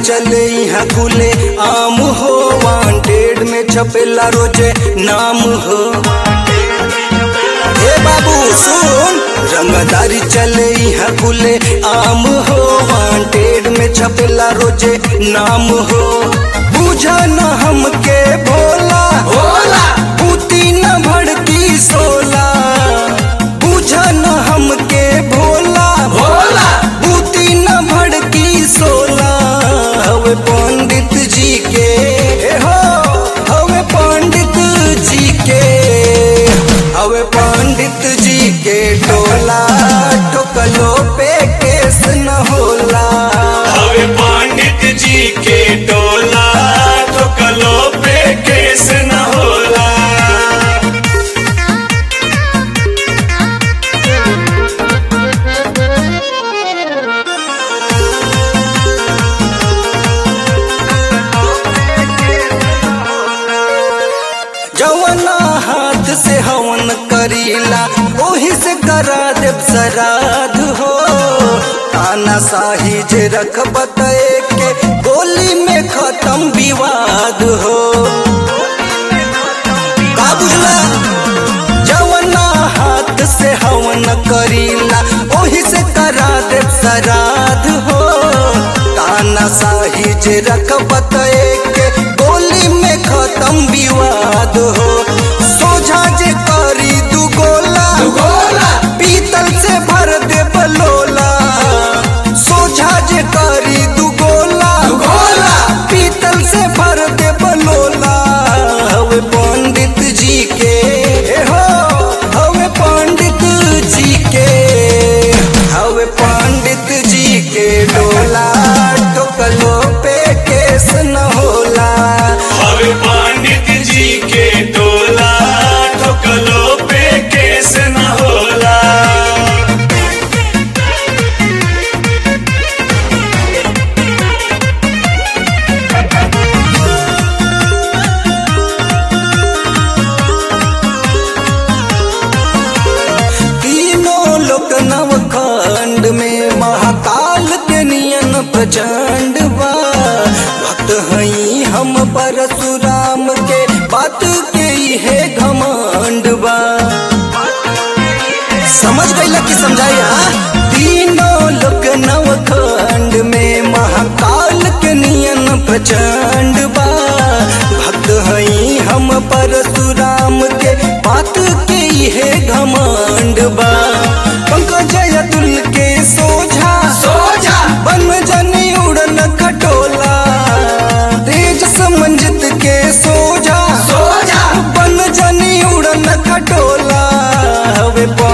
चले यहाँ खुले आम हो वांटेड में छपेला रोजे नाम हो हे बाबू सुन रंगदारी चले यहाँ खुले आम हो वांटेड में छपेला रोजे नाम हो बुझा न हमके भोला भोला बूती न भड़की सोला बुझा न हमके भोला भोला बूती न भड़की सोला हवे पंडित जी के हो हवे पंडित जी के हवे पंडित जी के टोला टोकलो पे केस न होला हवे पंडित जी के टोला ठोकलो पे केस न होला जवना हाथ से हवन करीला ओही से करा देव सराध हो ताना साही जे रखब त के गोली में खत्म विवाद हो का बुझला जवना हाथ से हवन करीला ओही से करा देव सराध हो ताना साही जे रखब त के गोली में खत्म विवाद हो सोझा जे करी दू गोला गोला पीतल से भर दे बलोला सोझा जे करी दू गोला गोला पीतल से भर दे बलोला हवे पंडित जी के हो हवे पंडित जी के हवे पंडित जी के डोला टोकलो पे केस न होला हवे पंडित जी के टोला ठोकलो पे केस न होला तीनों लोक नवखंड में महाकाल के नियन प्रचंड बा भक्त हई हम परशुराम के बात के है घमंड बा समझ गईला कि समझाई हाँ? तीनों लोक नवखंड में महाकाल के नियन प्रचंड बा भक्त हई हम परशुराम के बात के है घमंड बा पंकज अतुल के सोझा सोझा बन जनी उड़न खटोला तेज समंजित के सोझा सोझा बन जनी उड़न खटोला हवे